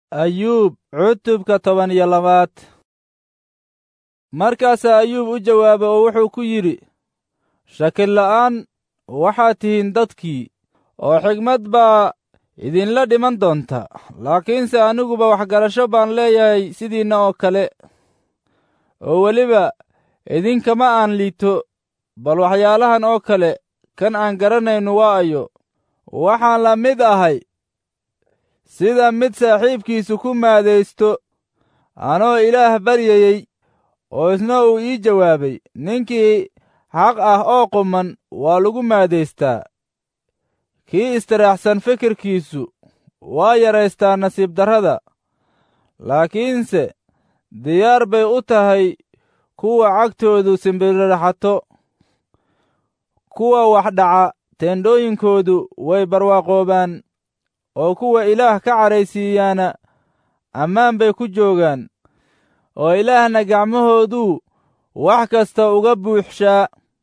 ayuub cutubka toban iyo labaad markaasaa ayuub u jawaabay oo wuxuu ku yidhi shakil la'aan waxaad tihiin dadkii oo xigmad baa idinla dhiman doonta laakiinse aniguba waxgarasho baan leeyahay sidiinna oo kale oo weliba idinkama aan liito bal waxyaalahan oo kale kan aan garanayno waa ayo waxaan la mid ahay sida mid saaxiibkiisu ku maadaysto anoo ilaah baryayey oo isna uu ii jawaabay ninkii xaq ah oo quman waa lagu maadaystaa kii istiraaxsan fikirkiisu waa yaraystaa nasiib darrada laakiinse diyaar bay u tahay kuwa cagtoodu simbiriraxato kuwa wax dhaca teendhooyinkoodu way barwaaqoobaan oo kuwa ilaah ka cadhaysiiyaana ammaan bay ku joogaan oo ilaahna gacmahooduu wax kasta uga buuxshaa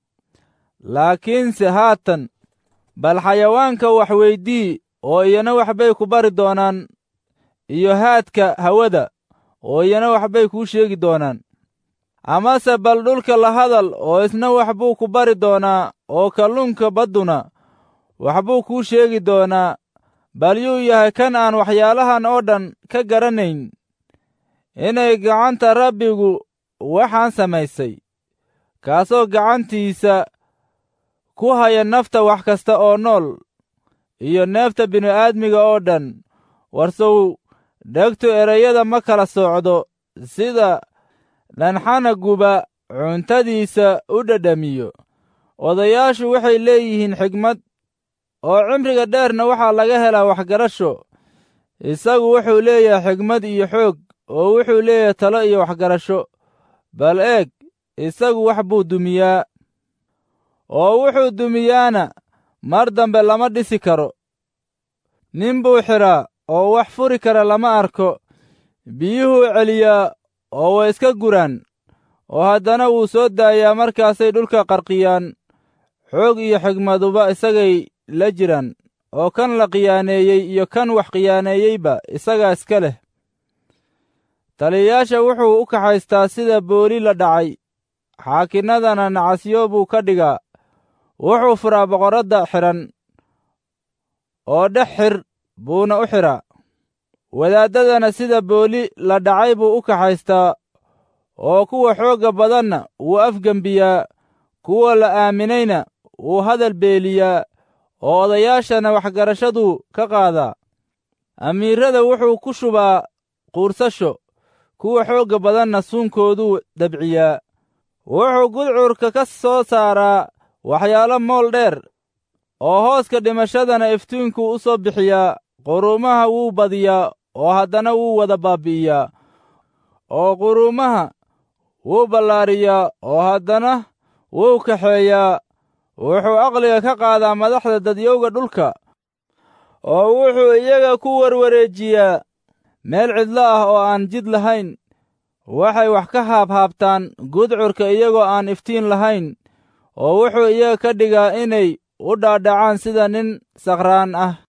laakiinse haatan bal xayawaanka wax weydii oo iyana waxbay ku bari doonaan iyo haadka hawada oo iyana waxbay kuu sheegi doonaan amase bal dhulka la hadal oo isna wax buu ku bari doonaa oo kalluunka badduna waxbuu kuu sheegi doonaa bal yuu yahay kan aan waxyaalahan oo dhan ka garanayn inay gacanta rabbigu waxaan samaysay kaasoo gacantiisa ku haya nafta wax kasta oo nool iyo neefta bini'aadmiga oo dhan warsow dhegtu erayada ma kala soocdo sida dhanxanaguba cuntadiisa u dhadhamiyo odayaashu waxay leeyihiin xigmad oo cimriga dheerna waxaa laga helaa waxgarasho isagu wuxuu leeyahay xigmad iyo xoog oo wuxuu leeyahay talo iyo waxgarasho bal eeg isagu wax buu dumiyaa oo wuxuu dumiyaana mar dambe lama dhisi karo nin buu xidhaa oo wax furi kara lama arko biyuhuu celiyaa oo way iska guraan oo haddana wuu soo daayaa markaasay dhulka qarqiyaan xoog iyo xigmaduba isagay la jiraan oo kan la khiyaaneeyey iyo kan wax khiyaaneeyeyba isagaa iska leh taliyayaasha wuxuu u kaxaystaa sida booli la dhacay xaakinnadana nacasyo buu ka dhigaa wuxuu furaa boqorradda xidhan oo dhex xir buuna u xidhaa wadaaddadana sida booli la dhacay buu u kaxaystaa oo kuwa xoogga badanna wuu afgembiyaa kuwa la aaminayna wuu hadal beeliyaa oo odayaashana waxgarashaduu ka qaadaa amiirrada wuxuu ku shubaa quursasho kuwa xoogga badanna suunkooduu dabciyaa wuxuu gudcurka ka soo saaraa waxyaalo mool dheer oo hooska dhimashadana iftiinkuu u soo bixiyaa quruumaha wuu badiyaa oo haddana wuu wada baabbi'iyaa oo quruumaha wuu ballaariyaa oo haddana wuu kaxeeyaa wuxuu aqliga ka qaadaa madaxda dadyowga dhulka oo wuxuu iyaga ku warwareejiyaa meel cidlo ah oo aan jid lahayn waxay wax ka haabhaabtaan gudcurka iyagoo aan iftiin lahayn oo wuxuu iyaga ka dhigaa inay u dhaadhacaan sida nin sakhraan ah